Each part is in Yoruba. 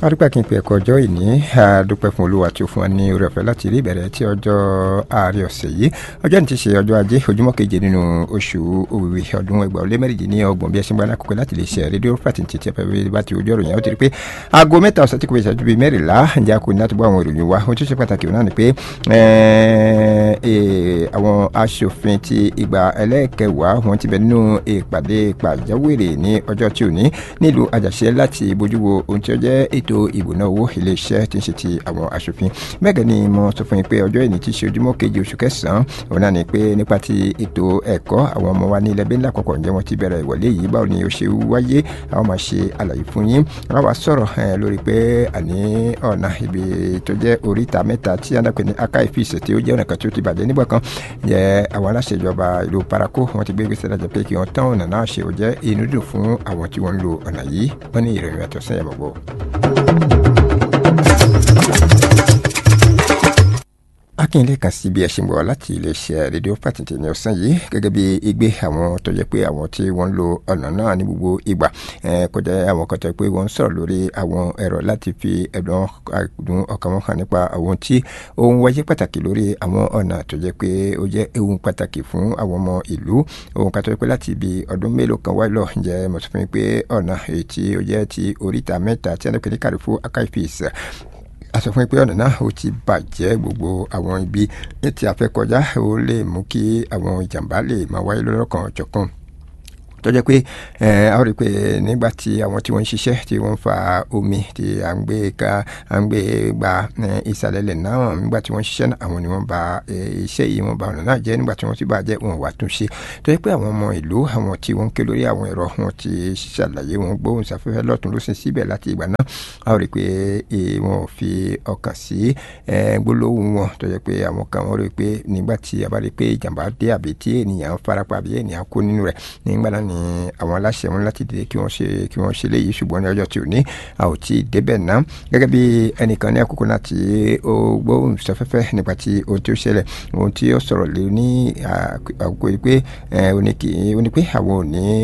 adúpẹ́ kí n pe ẹ̀kọ́ ọjọ́ ìní adúpẹ́ fún olúwa tí ó fún wa ní oore ọ̀fẹ́ láti rí ìbẹ̀rẹ̀ tí ọjọ́ ààrẹ ọ̀sẹ̀ yìí ọjọ́ ní ti ṣe ọjọ́ ajé ojúmọ́ keje nínú oṣù òwìwí ọdún ẹgbàá ó lé mẹ́rìndínlọ́gbọ̀n bí ẹ ṣe ń gba alákòókò láti lè ṣe rédíò pàtì tí ẹ fẹ́ bá ti ojú ọ̀rọ̀ yẹn ó ti rí pé aago mẹ́ta ọ̀sẹ̀ tí kò ìṣẹ́jú bíi mẹ́rìnlá ǹjẹ́ a kò ní láti bọ́ àwọn ìròyìn wa ohun tó ṣe pàtàkì náà ni pé àwọn aṣòfin ti ìgbà ẹlẹ́ẹ̀kẹwàá wọn ti bẹ nínú ìpàdé pàjáwìrì ní ọjọ́ tí ò ní nílùú àjàṣe láti bójú wo ohun tí ó jẹ́ ètò ìbùná owó iléeṣẹ́ tí ń ṣe ti àwọn aṣòfin bẹ́ẹ̀ ni mo sọ fún yín pé ọjọ́ ìní ti ṣe ojúmọ́ kejì oṣù kẹsàn-án òun náà ni pé nípa ti ètò ẹ̀kọ́ àwọn ọmọ wa ní ilẹ̀ bẹ́ńlá kọ̀ọ̀kan ǹjẹ́ wọ́n ti bẹ̀rẹ̀ ìwọlé yìí báwo ni ó ṣe wáyé àwọn máa ṣe àlàyé fún yín wọ́n wá sọ̀rọ̀ lórí pé àní ọ̀nà ibi tó jẹ́ oríta mẹ́ta tí anápẹ́ ní aka ìfìsẹ̀ tí ó jẹ́ ọ̀nà kan tí ó ti bàjẹ́ nígbà kan jẹ́ àwọn aláṣẹ ìjọba ìlú parako wọ́n ti gbé gbèsè lájọ pé kí wọ́n tán ọ̀nà náà ṣe ó jẹ́ inú dùn fún àwọn tí wọ́n ń lo ọ̀nà yìí wọ́n ní ìròyìn àtọ̀sán yẹn gbogbo. akínyẹlẹ kan sí bí ẹ ṣe ń bọ̀ láti iléeṣẹ́ rédíò pàtìtì ní ọ̀sán yìí gẹ́gẹ́ bí igbe àwọn tó jẹ́ pé àwọn tí wọ́n ń lo ọ̀nà náà ní gbogbo ìgbà kọjá àwọn kan tó jẹ́ pé wọ́n ń sọ̀rọ̀ lórí àwọn ẹ̀rọ láti fi ẹ̀dùn àdùn ọkàn wọn hàn nípa àwọn tí ohun wáyé pàtàkì lórí àwọn ọ̀nà tó jẹ́ pé ó jẹ́ ewu pàtàkì fún àwọn ọmọ ìlú ohun kan tó jẹ́ pé láti ibi ọdún mélòó kan wáyé lọ jẹ́ mo sọ fún yín pé ọ̀nà èyí tí ó jẹ́ ti oríta mẹ́ta tí wọ́n ń pè ní kàrífù akaifis a sọ fún yín pé ọ̀nà náà ó ti bàjẹ́ gbogbo àwọn ibi tí a fẹ́ kọjá ó lè mú kí àwọn ìjàmbá lè máa wáyé lọ́lọ́kan ọ̀jọ̀kan tó jẹ́ pé a ó rí i pé nígbà tí àwọn tí wọ́n ń ṣiṣẹ́ tí wọ́n ń fa omi tí à ń gbé ká à ń gbé gba ìsàlẹ̀ ilẹ̀ náà nígbà tí wọ́n ń ṣiṣẹ́ náà àwọn ni wọ́n ba iṣẹ́ yìí wọ́n ba ọ̀nà náà jẹ́ nígbà tí wọ́n ti bá jẹ́ wọn wà tún ṣe tó jẹ́ pé àwọn ọmọ ìlú àwọn tí wọ́n ń ké lórí àwọn ẹ̀rọ wọn ti ṣàlàyé wọn gbóhùn sáfẹ́fẹ́ lọ́tún ló sin síbẹ̀ láti ìgbà náà a ó rí i pé wọn ò fi ọkàn sí gbólóhùn wọn tó jẹ́ pé àwọn kan wọ́n rí i pé nígbà tí a bá rí i pé ìjàmbá dé àbí tí ènìyàn farapa àbí ènìyàn kó nínú rẹ̀ nígbà náà ni àwọn aláṣẹ wọn láti dìde kí wọ́n ṣe kí wọ́n ṣe léyìí ṣùgbọ́n ní ọjọ́ tí ò ní a ò tí ì débẹ̀ ná gẹ́gẹ́ bí ẹnìkan ní àkókò náà tí ó gbóhùn sọfẹ́fẹ́ nípa tí ohun tí ó ṣẹlẹ̀ ohun tí ó sọ̀rọ̀ lé ní àkókò yìí pé ó ní pé àwọn ò ní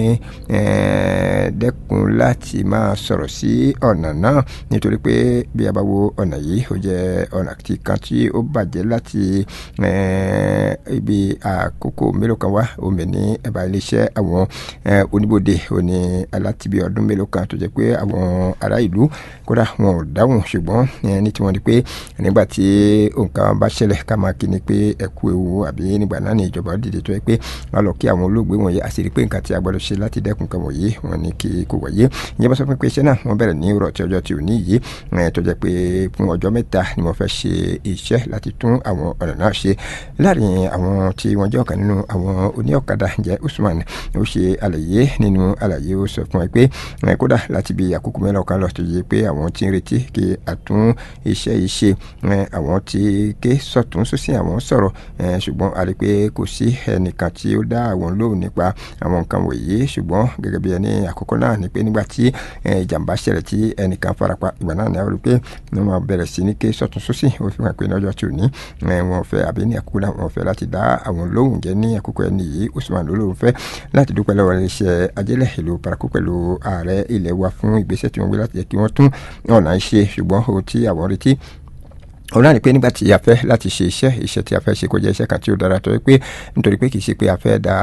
dẹ́kun láti máa sọ̀rọ̀ sí ọ̀nà náà nítorí pé bí a bá wo ọ̀nà yìí ó jẹ́ ọ̀nà kan tí ó bàjẹ́ láti ibi àkókò mélòó kan wá omi ní ẹ̀bá iléeṣẹ́ àwọn oníbodè òní alátibi ọdún mélòó kan tó jẹ́ pé àwọn ará ìlú kódà wọn ò dáhùn ṣùgbọ́n ní tiwọn ni pé nígbà tí nǹkan bá ṣẹlẹ̀ ká máa kí ni pé ẹ̀kú ewu àbí nígbà náà ni ìjọba dìde tó yẹ pé wọn lọ kí àwọn olóògbé wọ̀nyí àṣírí pé nǹkan tí a gbọ́dọ̀ ṣe láti dẹ́kun kan wọ̀nyí wọn ni kí kò wáyé ìyẹn bá sọ pé iṣẹ́ náà wọ́n bẹ̀rẹ̀ ní ìrọ̀ tí ọjọ́ tí ò ní yìí tó jẹ́ pé fún ọjọ́ mẹ́ta ni wọ́n fẹ́ ṣe iṣẹ́ láti tún àwọn ọ̀nà náà ṣe láàrin àwọn tí wọ́n jẹ́ ọ̀kan nínú àwọn oníọ̀kadà jẹ́ Usman ó ṣe àlàyé nínú àlàyé ó sọ fún ẹ pé kódà láti bí àkókò mẹ́rin ọ̀kan lọ tó yẹ pé àwọn tí ń retí kí àtún iṣẹ́ yìí ṣe àwọn tí ké sọ̀tún sósì àwọn sọ̀rọ̀ ṣùgbọ́n a rí i pé kò sí ẹnìkan tí ó dá àwọn lóhùn nípa àwọn nǹkan wọ̀nyí ṣùgbọ́n gẹ́gẹ́ bí ẹni àkókò náà ni pé nígbà tí ìjàmbá ṣẹlẹ̀ tí ẹnìkan farapa ìgbà náà ni a rí i pé wọ́n máa bẹ̀rẹ̀ sí ní ké sọ̀tún sósì ó fi hàn pé lọ́jọ́ tí ò ní wọn fẹ́ àbí ní àkókò náà wọn fẹ́ láti dá àwọn lóhùn jẹ́ ní àkókò ẹni yìí Usman ló lóhùn fẹ́ láti dúpẹ́ lọ́wọ́ iléeṣẹ́ ajẹ́lẹ̀ ìlú paraku pẹ̀lú ààrẹ ilẹ̀ wa fún ìgbésẹ̀ tí wọ́n gbé láti jẹ́ kí wọ́n tún ọ̀nà ṣe ṣùgbọ́n ohun tí àwọn retí òun náà ni pé nígbà tí a fẹ́ láti ṣe iṣẹ́ iṣẹ́ tí a fẹ́ ṣe kó jẹ́ iṣẹ́ kan tí ó dára tó yẹ pé nítorí pé kì í ṣe pé a fẹ́ da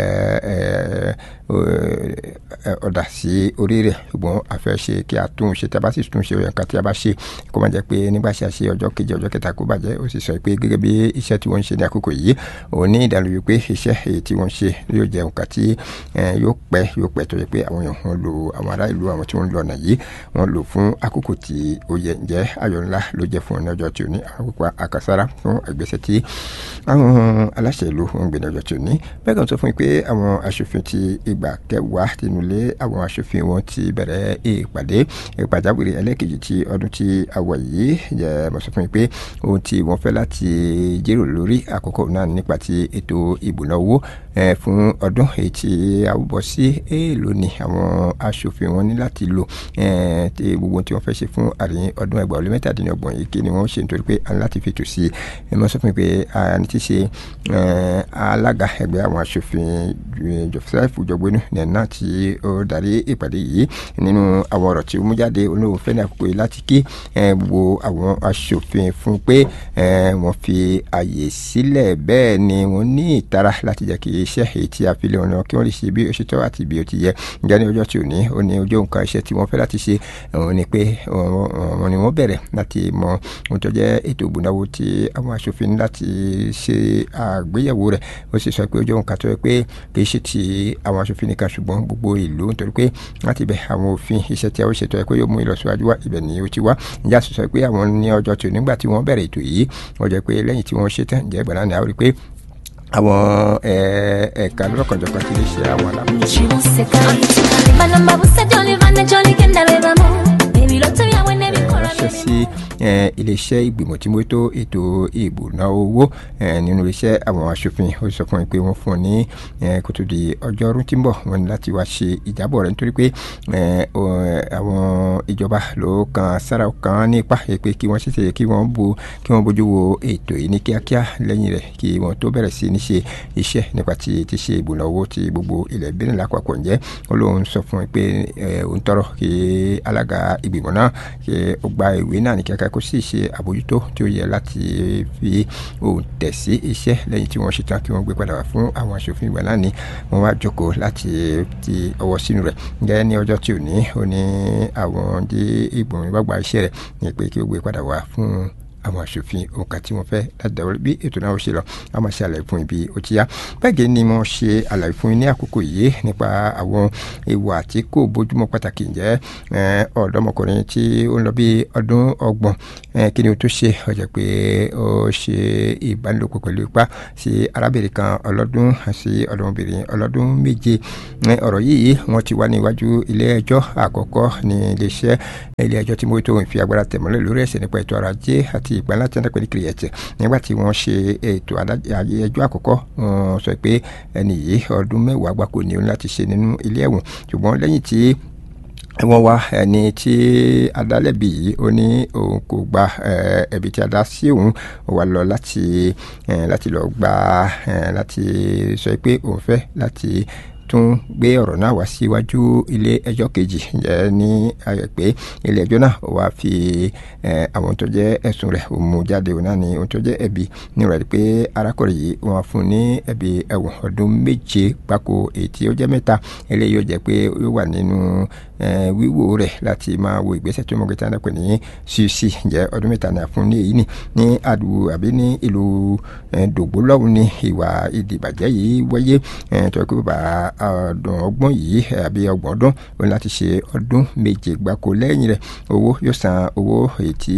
ọ̀dà sí orí rẹ̀ ṣùgbọ́n a fẹ́ ṣe kí a tún ṣe tí a bá sì tún ṣe nǹkan tí a bá ṣe kó má jẹ́ pé nígbà tí a ṣe ọjọ́ kejì ọjọ́ kẹta kó bàjẹ́ ó sì sọ pé gẹ́gẹ́ bí iṣẹ́ tí wọ́n ń ṣe ní àkókò yìí òun ní ìdánilójú pé iṣẹ́ èyí tí wọ́n ṣe yóò jẹ́ nǹkan tí yóò pẹ́ yóò pẹ́ tó yẹ pé àwọn èèyàn wọn lo àwọn ará ìlú àwọn tí wọ́n ń lọ ọ̀nà yìí wọ́n lò fún àkókò tí ó yẹ ǹjẹ́ ayọ̀ ńlá ló jẹ́ fún ọ̀nà ọjọ́ tí ò ní àwọn pípa àkàsára fún ìgbésẹ̀ tí àwọn aláṣẹ ìlú wọn gbé ní ọjọ́ tí ò ní bẹ́ẹ̀ kan sọ fún mi pé àwọn aṣòfin ti ìgbà kẹwàá tinú lé àwọn aṣòfin wọn ti bẹ̀rẹ̀ ìpàdé ìpàjáwìrì ẹlẹ́kejì ti ọdún tí a wọ̀ yìí jẹ́ mo sọ fún mi pé ohun tí wọ́n fẹ́ láti jíròrò lórí àkókò náà nípa ti ètò ìbùná owó fún ọdún èyí tí a bọ̀ sí èèlò ni àwọn aṣòfin wọn ní láti lò tí gbogbo tí wọ́n fẹ́ ṣe fún àríyìn ọdún ẹgbàá ó lé mẹ́tàdínlọ́gbọ̀n yìí kí ni wọ́n ṣe nítorí pé a ní láti fètò sí i mo sọ fún mi pé a ní ti ṣe alága ẹgbẹ́ àwọn aṣòfin joseph jọgbẹ́nu nẹ̀ẹ́nà tí ó darí ìpàdé yìí nínú àwọn ọ̀rọ̀ tí ó mú jáde olóhùn fẹ́ ní àkókò yìí láti kí gbogbo àwọn aṣòfin fún pé wọ́n fi àyè sílẹ̀ bẹ́ẹ̀ ni wọ́n ní ìtara láti jẹ́ kí iṣẹ́ èyí tí a fi lé wọn kí wọ́n lè ṣe bí ó ṣe tọ́ àti bí ó ti yẹ ǹjẹ́ ní ọjọ́ tí ò ní ó ní ojú nǹkan iṣẹ́ tí wọ́n fẹ́ láti ṣe òun ni pé wọ́n ni wọ́n bẹ̀rẹ̀ láti mọ ohun tó jẹ́ ètò ìgbónáwó tí àwọn aṣòfin ní láti ṣe àgbéyẹ̀wò rẹ̀ ó sì sọ pé ojú nǹkan tó yẹ pé kì í ṣe ti àwọn aṣòfin nìkan ṣùgbọ́n gbogbo ìlú nítorí pé láti bẹ̀ àwọn òfin iṣẹ́ tí a ó ṣètò ẹ̀ pé yóò mú ìlọsíwájú wá ibẹ̀ ni ó ti wá ǹjẹ́ a sì sọ pé àwọn ní ọjọ́ tí ò nígbà tí wọ́n bẹ̀rẹ̀ ètò yìí wọ́n jẹ́ pé lẹ́yìn tí wọ́n ṣe tán ǹjẹ́ ìgbà náà ni a ó rí pé àwọn ẹ̀ka lọ́kànjọ̀kan ti lè ṣe àwọn alábòójútó ránṣẹ́ sí iléeṣẹ́ ìgbìmọ̀ tí mo tó ètò ìbùná owó nínú iléeṣẹ́ àwọn aṣòfin ó sọ fún mi pé wọ́n fún un ní kótó di ọjọ́rú tí ń bọ̀ wọ́n ní láti wá ṣe ìjábọ̀ rẹ̀ nítorí pé àwọn ìjọba ló kan sára kan ní ipa pé kí wọ́n ṣèṣe kí wọ́n bo kí wọ́n bójú wo ètò yìí ní kíákíá lẹ́yìn rẹ̀ kí wọ́n tó bẹ̀rẹ̀ sí ní ṣe iṣẹ́ nípa ti ti ṣe ìbùná owó ti gbogbo ilẹ̀ Benin lápapọ̀ ǹjẹ́ ó lóun sọ fún mi pé òun tọrọ kí alága ìgbìmọ̀ náà kí ó gba ìwé náà ní kíákíá kó sì ṣe àbójútó tí ó yẹ láti fi òun tẹ̀ sí iṣẹ́ lẹ́yìn tí wọ́n ṣetán kí wọ́n gbé padà wá fún àwọn aṣòfin ìgbà náà ni wọ́n wá jókòó láti ti ọwọ́ sínú rẹ̀ ǹjẹ́ ní ọjọ́ tí ò ní ó ní àwọn dé ìgbìmọ̀ ìbágbà iṣẹ́ rẹ̀ ní pé kí ó gbé padà wá fún àwọn aṣòfin òǹkà tí wọ́n fẹ́ láti dàwọ́ bí ètò náà ó ṣe lọ a máa ṣe àlàyé fún ibi ó ti yá bẹ́ẹ̀ ni mo ṣe àlàyé fún yín ní àkókò yìí nípa àwọn ìwà tí kò bójúmọ́ pàtàkì ǹjẹ́ ọ̀dọ́mọkùnrin tí ó ń lọ bí ọdún ọgbọ̀n kí ni o tó ṣe ó jẹ́ pé ó ṣe ìbánilòpọ̀ pẹ̀lú ipá sí arábìnrin kan ọlọ́dún sí ọ̀dọ́mọbìnrin ọlọ́dún méje ọ̀rọ̀ yìí wọ́n ti wá níwájú ilé ẹjọ́ àkọ́kọ́ ní iléeṣẹ́ ilé ẹjọ́ tí mo tó ń fi agbára tẹ̀mọ́lẹ̀ lórí ẹ̀sẹ̀ nípa ètò ọrọ̀ ajé àti àti ìpínlẹ̀ tí wọ́n pè ní kìrìyẹ̀tì nígbà tí wọ́n ṣe ètò ẹjọ́ àkọ́kọ́ wọ́n sọ pé ẹni yìí ọdún mẹ́wàá gbáko ni ó ní láti ṣe nínú ilé ẹ̀wọ̀n ṣùgbọ́n lẹ́yìn tí wọ́n wá ẹni tí adálẹ́bi yìí ó ní òun kò gba ẹ̀bi tí a dá sí òun ó wá lọ láti láti lọ gba láti sọ pé òun fẹ́ láti tún gbé ọ̀rọ̀ náà wá síwájú ilé ẹjọ́ kejì ǹjẹ́ ní ayọ̀ pé ilé ẹjọ́ náà wá fi àwọn tó jẹ́ ẹ̀sùn rẹ̀ mú jáde òun náà ní ohun tó jẹ́ ẹ̀bi ní ìrọ̀lẹ́ pé arákùnrin yìí wọ́n fún ní ẹ̀bi ẹ̀wọ̀n ọdún méje gbáko èyí tí ó jẹ́ mẹ́ta eléyìí yóò jẹ́ pé ó wà nínú wíwò rẹ̀ láti máa wo ìgbésẹ̀ tó mọ̀gẹ́ta náà pè ní cc ǹjẹ́ ọdún mẹ́ta náà fún ní èyí ni ní àdúgbò àbí ní ìlú dògbò lọ́hùn ní ìwà ìdìbàjẹ́ yìí wáyé tó yẹ kó bàbá ọdún ọgbọ̀n yìí àbí ọgbọ̀n ọdún ó ní láti ṣe ọdún méje gbáko lẹ́yìn rẹ̀ owó yóò san owó èyí tí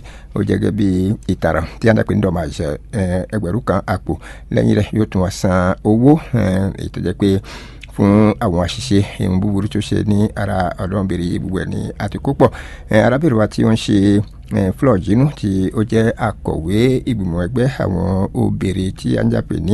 ó jẹ́ gẹ́gẹ́ bí ìtara tí a ń dàpé ní dọ̀mà àṣẹ ẹgbẹ̀rún kan àpò lẹ́yìn rẹ̀ yóò tún wá san owó èyí tó jẹ́ pé fún àwọn àṣìṣe ìhun búburú tó ṣe ní ara ọ̀dọ́mọbìnrin yìí gbogbo ẹ̀ ní àtìkú pọ̀ arábìnrin wa tí ó ń ṣe flor jinu tí ó jẹ́ akọ̀wé ìgbìmọ̀ ẹgbẹ́ àwọn obìnrin tí a ń jà pé ní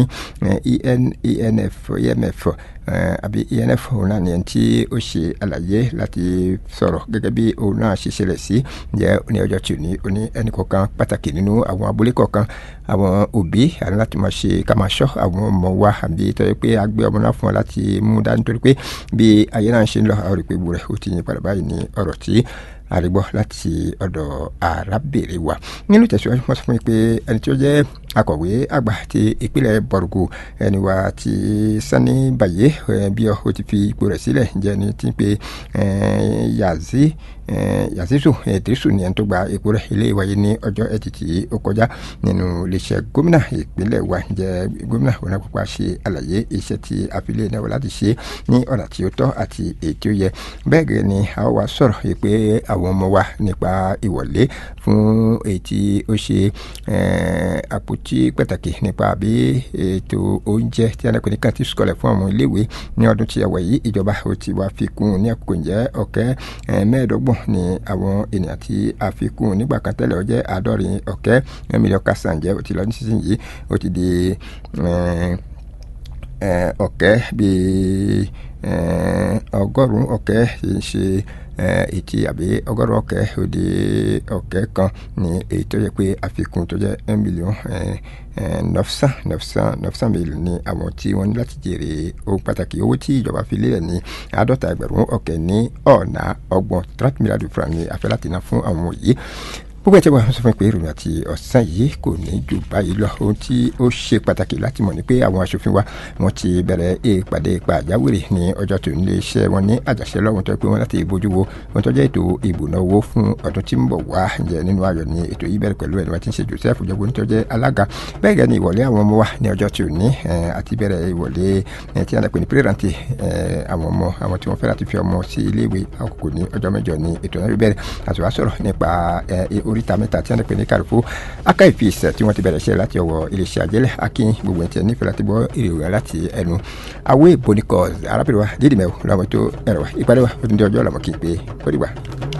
enf emf àbí enf òun náà ni ẹni tí ó ṣe àlàyé láti sọ̀rọ̀ gẹ́gẹ́ bí òun náà ṣe ṣẹlẹ̀ sí jẹ́ ní ọjọ́ tí ò ní ó ní ẹnì kọ̀ọ̀kan pàtàkì nínú àwọn abúlé kọ̀ọ̀kan àwọn òbí àti láti máa ṣe ká máa ṣọ́ àwọn ọmọ wa àbí tọ́jú pé a gbé ọmọ náà fún ọ láti mú dání nítorí pé bí ayé náà ṣe ń lọ àwọn ìpè burẹ̀ ó ti yín padà báyìí ní ọ̀rọ̀ tí àrígbọ́ láti ọ̀dọ̀ arábìnrin wa nínú ìtẹ̀síwájú wọ́n sọ fún mi pé ẹni tí ó jẹ́ akọ̀wé àgbà ti ìpínlẹ̀ bọ̀rùgù ẹni wa ti sani bàyẹ́ bí ó ti fi ipò rẹ̀ sílẹ̀ jẹ́ ni ti pe yazi yazizu idrisu ni ẹni tó gba ipò rẹ̀ ilé ìwáyé ní ọjọ́ ẹtì tí ó kọjá nínú iléeṣẹ́ gómìnà ìpínlẹ̀ wa jẹ́ gómìnà òun àpapọ̀ ṣe àlàyé iṣẹ́ tí àfilẹ̀ náà wà láti ṣe ní ọ̀nà tí ó tọ́ àti èyí tí ó yẹ bẹ́ẹ̀ gẹ́gẹ́ ni a wá sọ̀rọ̀ pé àwọn ọmọ wa nípa ìwọlé fún èyí tí ó ṣe àpótí pàtàkì nípa àbí ètò oúnjẹ tí a náà pè ní kantin sukọlẹ̀ fún àwọn iléèwé ní ọdún tí a wà yìí ìjọba ó ti wá fi kún ní àkókò ǹjẹ́ ọ̀kẹ́ mẹ́ẹ̀ẹ́dọ́gbọ̀n ni àwọn ènìyàn tí a fi kún nígbà kan tẹ́lẹ̀ ó jẹ́ àádọ́rin ọ̀kẹ́ mílíọ̀nù kásán jẹ́ ó ti lọ nísinsìnyí ó ti di ọ̀kẹ́ bíi ọgọ́rùn-ún ọ̀kẹ́ ṣe ètí àbí ọgọ́rùn-ún ọ̀kẹ́ òde ọ̀kẹ́ kan ní èyí tó yẹ pé àfikún tó jẹ́ un million nọ́fṣán nọ́fṣán nọ́fṣán mélòó ni àwọn tí wọ́n ní láti jèrè ohun pàtàkì owó tí ìjọba fi lélẹ̀ ní àádọ́ta ẹgbẹ̀rún ọ̀kẹ́ ní ọ̀nà ọgbọ̀n trente milliards francs ní afẹ́ láti ná fún àwọn yìí gbogbo ẹ̀jẹ̀ wa sọ fún pé ìròyìn àti ọ̀sán yìí kò ní ju báyìí lọ ohun tí ó ṣe pàtàkì láti mọ̀ ni pé àwọn aṣòfin wa wọ́n ti bẹ̀rẹ̀ ìpàdé pàjáwìrì ní ọjọ́ tó nílé iṣẹ́ wọn ní àjàṣe lọ́wọ́n tó pé wọ́n láti bójú wo ohun tó jẹ́ ètò ìbùná owó fún ọdún tí ń bọ̀ wá ǹjẹ́ nínú ayọ̀ ni ètò yìí bẹ̀rẹ̀ pẹ̀lú ẹni wá ti ń ṣe Joseph jọgbọ́n tó jẹ́ alága bẹ́ẹ̀ gẹ́ ni ìwọlé àwọn ọmọ wa ní ọjọ́ tó ní àti bẹ̀rẹ̀ ìwọlé tí a pè ní pírẹ́rántì àwọn ọmọ àwọn tí wọ́n fẹ́ láti fi ọmọ sí iléèwé àkókò ní ọjọ́ mẹ́jọ ní ètò náà bẹ̀rẹ̀ àti wàá sọ̀rọ̀ nípa oríta mẹ́ta tí wọ́n pè ní kàrúfó aka ìfisẹ̀ tí wọ́n ti bẹ̀rẹ̀ iṣẹ́ láti ọwọ́ iléeṣẹ́ àjẹlẹ̀ akin gbogbo ẹ̀ tí ẹ nífẹ̀ẹ́ láti gbọ́ ìròyìn láti ẹnu awé bonikọ́ arábìnrin wa dídì mẹ́wò lọ́mọ tó ẹ̀rọ wa ìpàdé wa ó tún dé ọjọ́ ọ̀làmọ́ kí n pé ó dìgbà.